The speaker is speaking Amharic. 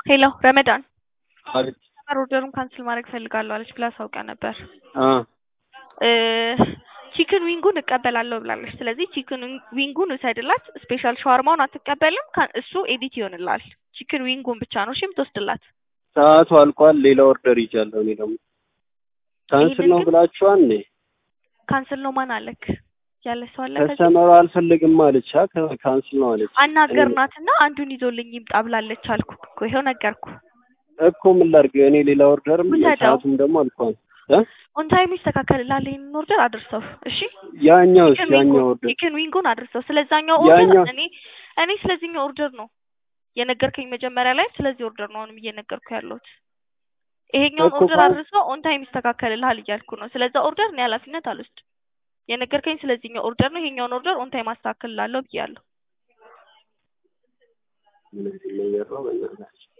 ሄሎ ረመዳን አቤት ኦርደሩን ካንስል ማድረግ ፈልጋለሁ አለች ብላ አሳውቃ ነበር። አ ቺክን ዊንጉን እቀበላለሁ ብላለች። ስለዚህ ቺክን ዊንጉን ውሰድላት። ስፔሻል ሻወርማውን አትቀበልም። ካ- እሱ ኤዲት ይሆንላል። ቺክን ዊንጉን ብቻ ነው እሺ የምትወስድላት። ሰዓቱ አልቋል። ሌላ ኦርደር ይዣለሁ። እኔ ደግሞ ካንስል ይሄንን ነው ግን- ብላችኋል። እኔ ካንስል ነው ማን አለክ ያለ ሰው አለ ከዚህ? ከስተመሩ አልፈልግም አለች። አ ከ- ካንስል ነው አለች። አናገርናትና አንዱን ይዞልኝ ይምጣ ብላለች አልኩ እኮ ይኸው ነገርኩ። እኮ ምን ላድርግ እኔ ሌላ ኦርደርም ውሰደው። ሰዓቱም ደግሞ አልቋል። እ ኦን ታይም ይስተካከልልሃል። ይሄንን ኦርደር አድርሰው እሺ። ያኛውስ ቺክን ያኛው ዊንጉን ኦርደር ቺክን ዊንጉን አድርሰው። ስለዛኛው ኦርደር ያኛው- እኔ እኔ ስለዚህኛው ኦርደር ነው የነገርከኝ መጀመሪያ ላይ ስለዚህ ኦርደር ነው አሁንም እየነገርኩ ያለሁት። ይሄኛውን እኮ ኦርደር ፋ- አድርሰው ኦን ታይም ይስተካከልልሃል እያልኩ ነው። ስለዛ ኦርደር እኔ ኃላፊነት አልወስድም። የነገርከኝ ስለዚህኛው ኦርደር ነው። ይሄኛውን ኦርደር ኦን ታይም አስተካክልላለሁ ብያለሁ። ምን አይነት ነገር ነው በእናትህ